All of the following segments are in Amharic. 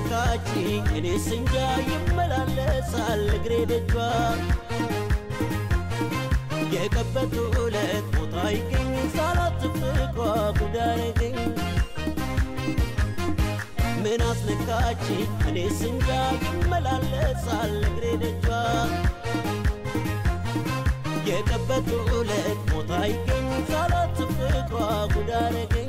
አስነካችኝ እኔ ስንጃ ይመላለሳል እግሬ ደጇ የቀበቱ ዕለት ቦታ ይገኝ ሳላት ፍቅሯ ጉዳረገኝ ምን አስነካችኝ እኔ ስንጃ ይመላለሳል እግሬ ደጇ የቀበቱ ዕለት ቦታ ይገኝ ሳላት ፍቅሯ ጉዳረገኝ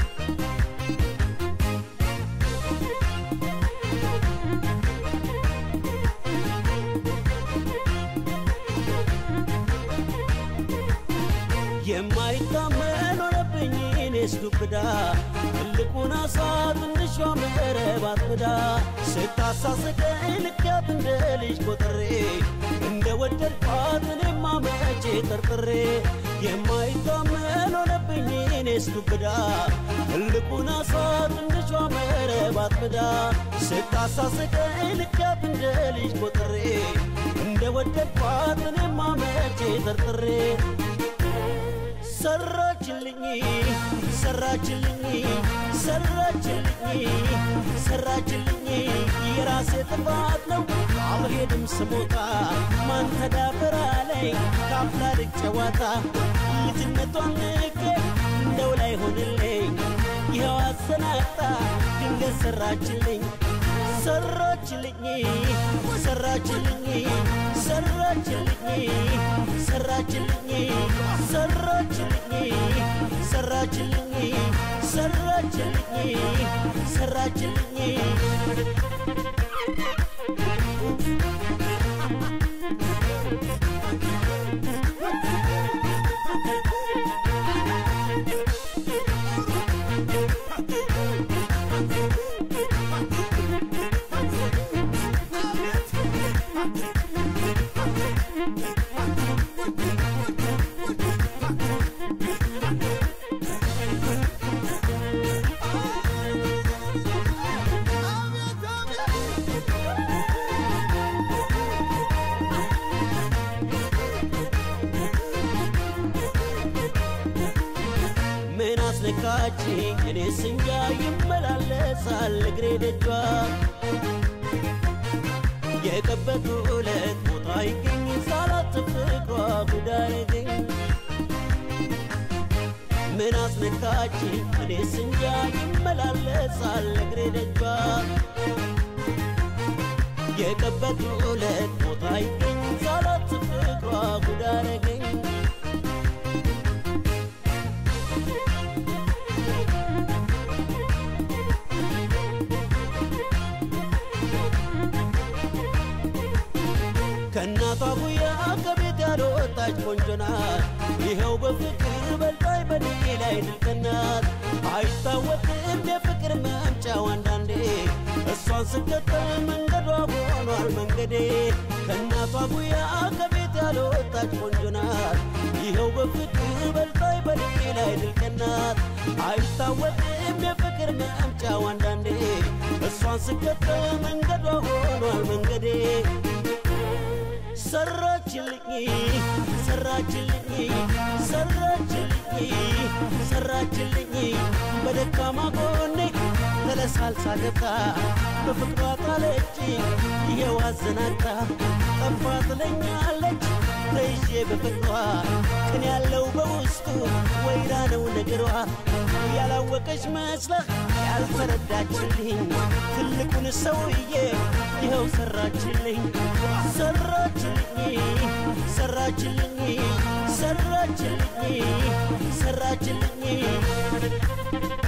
የማይታመን ሆነብኝ እኔስ ዱብዳ ትልቁን አሳ ትንሿ መረብ አጥምዳ ስታሳስቀኝ ልኪያት እንደ ልጅ ቆጥሬ እንደ ወደድኳት እኔማ መቼ ጠርጥሬ የማይታመን ሆነብኝ እኔስ ዱብዳ ትልቁን አሳ ትንሿ መረብ አጥምዳ ስታሳስቀኝ ልኪያት እንደ ልጅ ቆጥሬ እንደ ወደድኳት እኔማ መቼ ጠርጥሬ ሰራችልኝ ሰራችልኝ ሰራችልኝ ሰራችልኝ የራሴ ጥፋት ነው አልሄድም ስሞታ ማን ተዳፈራ ላይ ካፍላ ልጅ ጨዋታ ልጅነቷን ልቄ እንደው ላይ ሆንልኝ ይኸው አሰናጣ ድንገት ሰራችልኝ ሰራችልኝ ሰራችልኝ ሰራችልኝ ሰራችልኝ ሰራችልኝ ሰራችልኝ ሰራችልኝ ሰራችልኝ ምን አስነካችኝ እኔ ስንጃ ይመላለሳል እግሬ ደጇ የቀበቱ ዕለት ቦታ ይገኝ ሳላት ፍቅሯ ጉዳረገኝ ምን አስነካችኝ እኔ ስንጃ ይመላለሳል እግሬ ደጇ የቀበቱ ዕለት ቦታ ይገኝ ሳላት ፍቅሯ ጉዳረገኝ ከእናቷ ጉያ ከቤት ያልወጣች ቆንጆ ናት። ይኸው በፍቅር በልጣይ በኔ ላይ ድልቅናት አይታወቅም የፍቅር መምጫው አንዳንዴ እሷን ስከተል መንገዷ ሆኗል መንገዴ ከእናቷ ጉያ ከቤት ያልወጣች ቆንጆ ናት። ይኸው በፍቅር በልጣይ በኔ ላይ ድልቅናት አይታወቅም የፍቅር መምጫው አንዳንዴ እሷን ስከተል መንገዷ ሆኗል መንገዴ ሰራችልኝ ሰራችልኝ ሰራችልኝ ሰራችልኝ በደካማ ጎኔ ተለሳልሳ ገብታ በፍቅሯ ጣለች ይኸው አዘናግታ ጠፋ ትለኛለች ተይዤ በፍቅሯ ቅን ያለው በውስጡ ወይራ ነው ነገሯ ያላወቀች መስላ ያልተረዳችልኝ ትልቁን ሰውዬ ይኸው ሰራችልኝ ሰራችልኝ ሰራችልኝ ሰራችልኝ ሰራችልኝ